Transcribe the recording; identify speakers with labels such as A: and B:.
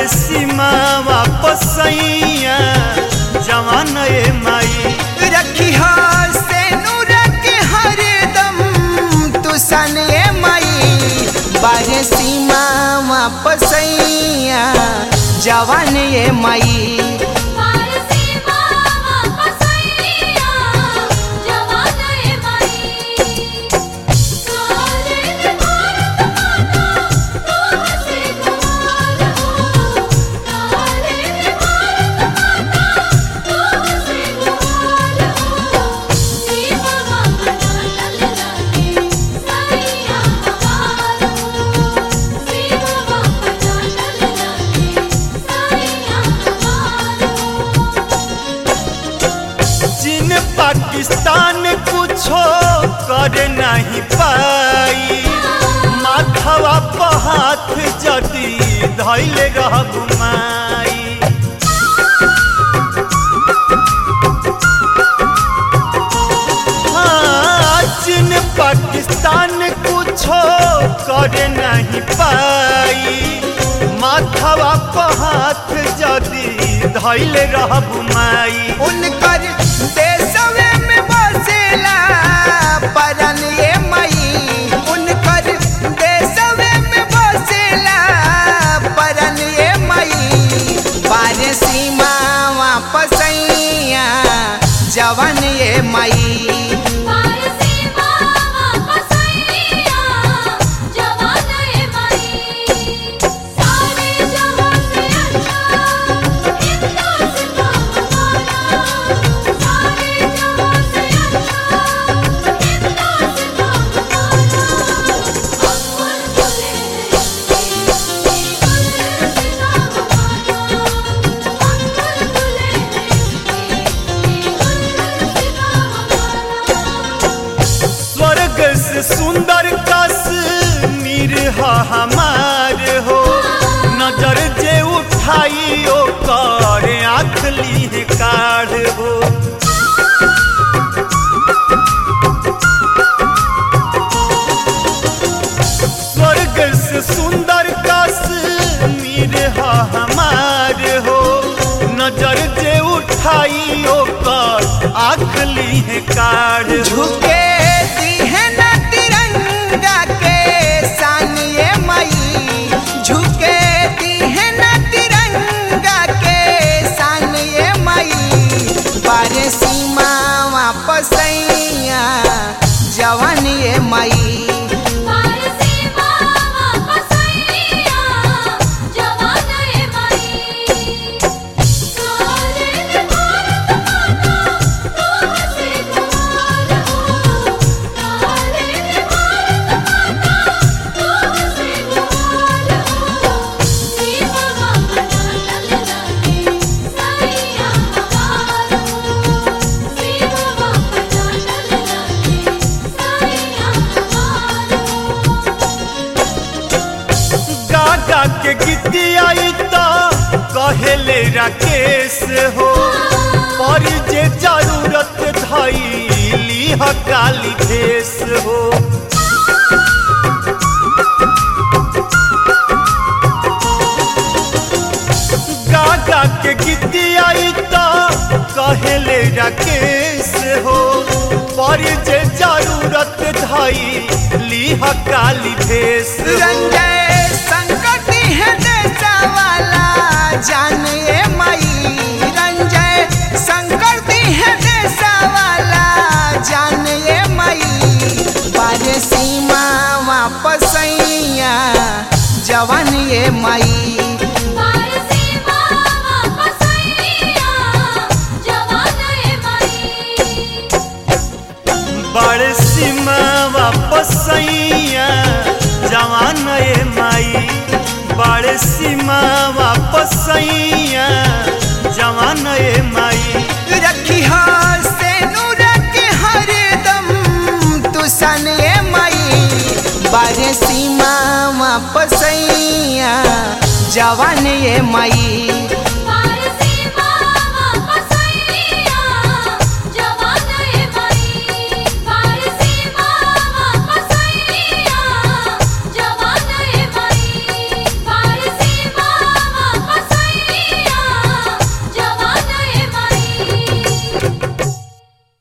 A: बाड़े सीमा वापस सैया जवान ए माई
B: रखी से नूरक हरदम तू सन ए मई बारे सीमा वापसैया जवान ए मई
A: चीन पाकिस्तान कुछो कर नहीं पाई माथवा पर हाथ जदी धैले रह घुमाई हाँ, चीन पाकिस्तान कुछो कर नहीं पाई माथवा पर हाथ जदी धैले रह घुमाई
B: उनकर देशवे में बसेला परन ए मई उनकर देशवे में बसेला परन ए मई बारे सीमा वापसैया जवान ए मई
A: स्वर्ग से सुंदर कश्मीर ह हमार हो नजर जे उठाई ओ कर आँख ली काढ़ हो स्वर्ग से सुंदर कश्मीर ह हमार हो नजर जे उठाई ओ कर आँख ली काढ़ हो
B: झुके दिहे न तिरंगा के सान ए मई झुके दिहे न तिरंगा के सान ए मई बारे सीमा वापसैया जवान ए मई
A: गागा के गीतियाई तो कहेले राकेश हो पर जे जरूरत धैली ह काली भेष हो गागा के गीतियाई तो कहेले राकेश हो पर जे जरूरत धैली ह काली भेष हो
B: रंजय संकट है देशा वाला जान ए मई रंजय संकट है देशा वाला जान ए मई बारे सीमा वापसैया जवान ए मई
A: बड़ सीमा वापस सैया जवान ए माई बड़ सीमा वापस सैया जवान ए माई
B: रखी से नूरक हरदम तू सन ए मई बारे सीमा वापसैया जवान ए मई